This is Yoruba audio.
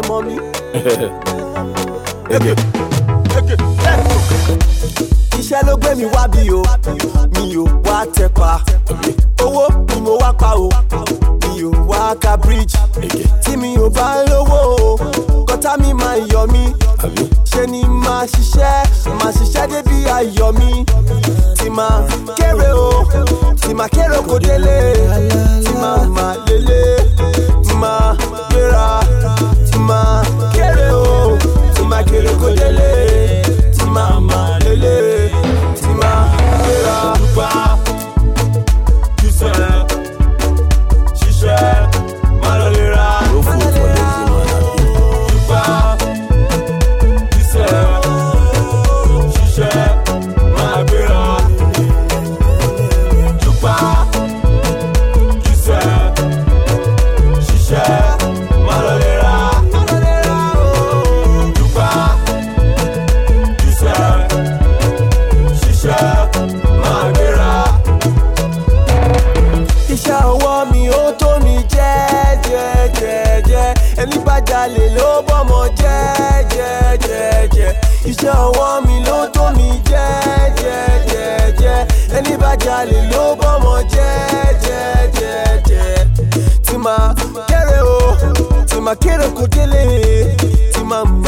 mọ́ mi. iṣẹ́ ló gbé mi wá bí o mi ò wá tẹpa owó ni mo wá pa o mi ò wá ka bridge tí mi ò bá lówó o kọ́tà mi máa yọ mí ṣe ni máa ṣiṣẹ́ máa ṣiṣẹ́ débi ayọ̀ mi tí máa kéré o tí máa kéré kò délé tí máa máa lélẹ̀ tí máa gbéra tí máa kéré o tí máa kéré kò délé tí máa máa lélẹ̀ tí máa gbéra. Dúpá, jíṣẹ́, ṣiṣẹ́, má lọ lè ra. No food for lazy man abi. Dúpá, jíṣẹ́, ṣiṣẹ́, má gbéra. Dúpá, jíṣẹ́, ṣiṣẹ́, má lọ lè ra. Dúpá, jíṣẹ́, ṣiṣẹ́, má gbéra. iṣẹ́ ọwọ́ mi ó tó mi jẹ́jẹ́jẹ́jẹ́ ẹni bá jalè ló bọ́mọ jẹ́jẹ́jẹ́jẹ́ iṣẹ́ ọwọ́ mi ló tó mi jẹ́jẹ́jẹ́jẹ́ ẹni bá jalè ló bọ́mọ jẹ́jẹ́jẹ́jẹ́ tí máa kéré o tí máa kéré kò délé tí máa